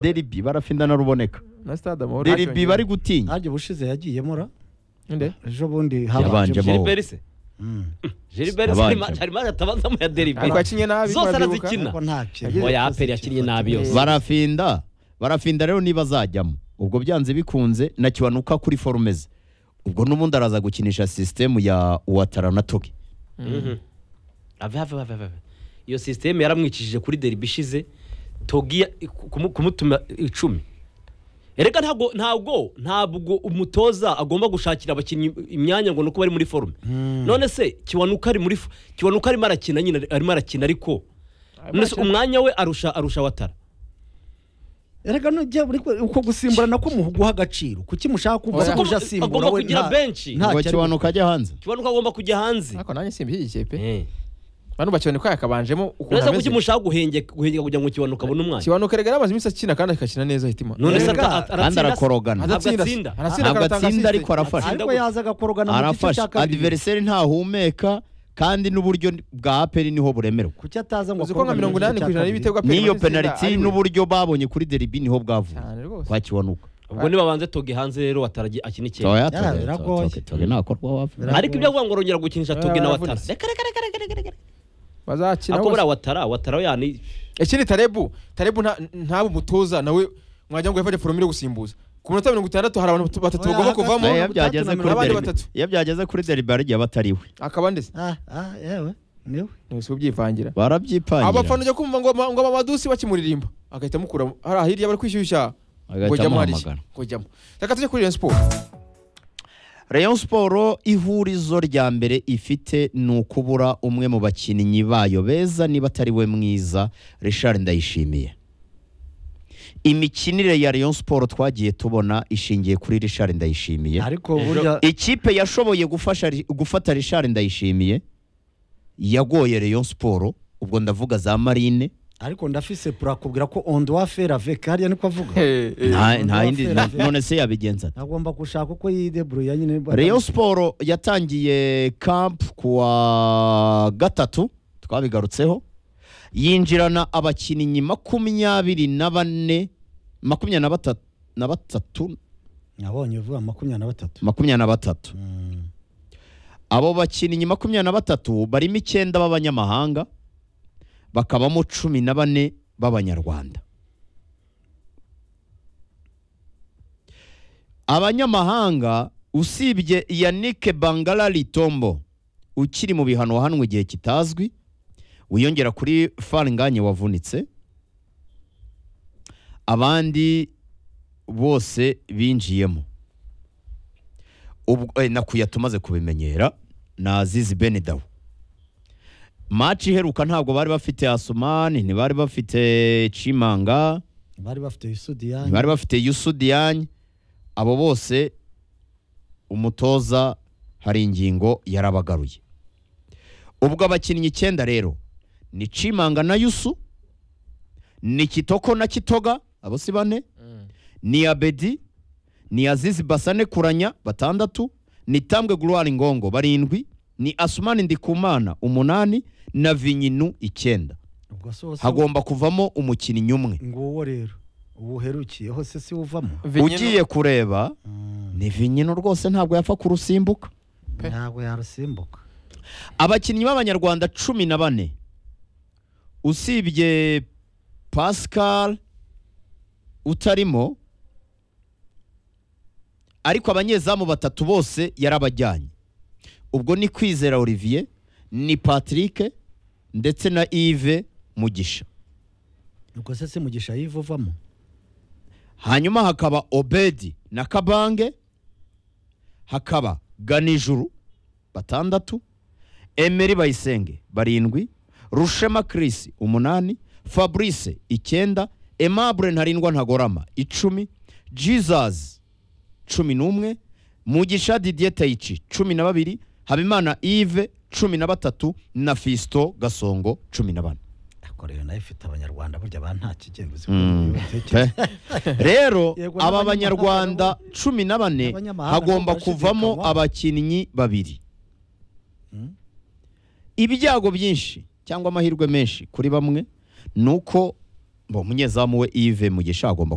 deribi barafindana ruboneka na stade amahoro deribi bari gutinya hajya ubushize yagiyemo ra nde ejo bundi Yabanje habanjemo amahoro. Gilbert se Mm. Gilbert se Abanje. harimo harimo hatabanzamo ya Derby twakinye nabi zose murabibuka. arazikina ariko nta kintu Yagize- oya aperi yakinnye nabi yose barafinda barafinda rero niba azajyamo ubwo byanze bikunze na kiwanuka kuri forume ze ubwo n'ubundi araza gukinisha sisitemu ya uwatara na togi Mhm. ave ave ave ave iyo sisiteme yaramwicishije kuri Derby ishize togi ya- kumu- kumutuma icumi erega ntabwo ntabwo ntabwo umutoza agomba gushakira abakinnyi imyanya ngo nuko bari muri forume none se kiwanuka ari muri fo- kiwanuka arimo arakina nyine arimo arakina ariko none se umwanya we arusha arusha watara erega nujya buri uko gusimburana ko muguha agaciro kuki mushaka Oya. kumva ko uje asimbura Agomba we kugira nta- benshi. nta ngo cyo ari- kiwanuka ajya hanze kiwanuka agomba kujya hanze ariko nanjye simbishyigikiye pe Eh. bantu bakiboneka yakabanjemo ukuntu nonese kuki ameze mushaka guhengeka guhengeka kugira ngo kiwanuka abone umwanya kibanuka rega yari amaze iminsi akina kandi akakina neza hitima none se Erega, ata- ata- kandi arakorogana Ntabwo Adatsinda se. atsinda. Aratsinda ntabwo akaratanga atsinda assist. ariko arafasha ariko yaza agakorogana mu gice cya arafasha kabiri adiveriseri ntahumeka kandi n'uburyo bwa aperi niho buremerwa kuki ataza ngo uzi ko nka akorogane mirongo mu gice inani cya ku ijana kabiri? y'ibitego aperi n'iyo muri itsinda ari penaliti we. n'uburyo babonye kuri deribi niho bwavuye cyane rwose kwa kiwanuka ubwo niba banze toge hanze rero wataragiye akina ikintu Toya, Yara, Toya, biragoye. Toya, Toya, ntakorwa wapfa Biragoye. ariko ibyo avuga ngo rongera gukinisha toge Oya, na watara baravunitse. reka reka reka reka reka reka bazakina ako buriya bose watara watara yani ikindi tarebu tarebu nta- ntabe umutoza nawe mwajya ngo yafate foromire gusimbuza ku minota mirongo itandatu hari abantu batatu Oya, bagomba hagati- kuvamo iyo Oya. byageze Batatu na kuri mirongo- deribi Abandi batatu. iyo byageze kuri deribi hari igihe batariwe akaba ndetse ah ah yewe niwe niwe si ubyivangira abafana barabyipangira ujya kumva ngo ngo amadusi bakimuririmba agahita amukura hari ahirya bari kwishyushya ngo agahita jyamo hari iki amuhamagara ngo jyamo reka tujye kuri Rayon Sports rayon siporo ihurizo rya mbere ifite ni ukubura umwe mu bakinnyi bayo beza niba atari we mwiza richard ndayishimiye imikinire ya rayon siporo twagiye tubona ishingiye kuri richard ndayishimiye ariko burya ikipe yashoboye gufasha gufata richard ndayishimiye yagoye rayon siporo ubwo ndavuga za marine ariko ndafise purakubwira ko ondowa fera avec hariya niko avuga nta undi nta yindi wafera. none se yabigenza ate agomba gushaka uko yideburuya nyine Rayon Sport yatangiye kamp kuwa gatatu twabigarutseho yinjirana abakinnyi makumyabiri na bane makumyabiri na batatu na batatu nabonye vuba makumyabiri na batatu makumyabiri na batatu Mm. abo bakinnyi makumyabiri na batatu barimo icyenda b'abanyamahanga bakabamo cumi na bane b'abanyarwanda abanyamahanga usibye yannick bangalari tombo ukiri mu bihano wahanwe igihe kitazwi wiyongera kuri faranganye wavunitse abandi bose binjiyemo ubwo eh, nakuya tumaze kubimenyera na zizi benedawu maci iheruka ntabwo bari bafite asumani ntibari bafite cimanga bari bafite isudiyani ntibari bafite yusudiyani abo bose umutoza hari ingingo yarabagaruye ubwo abakinnyi icyenda rero ni cimanga na yusu ni kitoko na kitoga abo si bane ni abedi ni azizi basane kuranya batandatu ni tambwe gloire ngongo barindwi ni asumani ndikumana umunani na vinyinu icyenda ubwo se wose hagomba kuvamo umukinnyi umwe nguwo rero ubuherukiyeho se si uvamo ugiye kureba ni vinyinu rwose ntabwo yapfa kurusimbuka Pe. ntabwo yarusimbuka abakinnyi b'abanyarwanda cumi na bane usibye pascal utarimo ariko abanyezamu batatu bose yarabajyanye ubwo ni kwizera olivier ni patrick ndetse na yves mugisha ubwo se si mugisha yiva uvamo hanyuma hakaba obedi na kabange hakaba ganijuru batandatu emeri bayisenge barindwi rushema kirisi umunani fabrice icyenda emabure ntarindwa ntagorama icumi jesus cumi n'umwe mugisha didier tayici cumi na babiri habimana ive cumi na batatu na fisito gasongo cumi na bane ariko rero nayo ifite abanyarwanda burya ba nta kigenduzi Mm. rero Yego, aba n'abanyamahanga banyarwanda cumi na bane N'abanyamahanga hagomba ntabwo kuvamo bashidikanywa. abakinnyi babiri Mm. ibyago byinshi cyangwa amahirwe menshi kuri bamwe ni uko ngo umunyezamu we ive mugisha agomba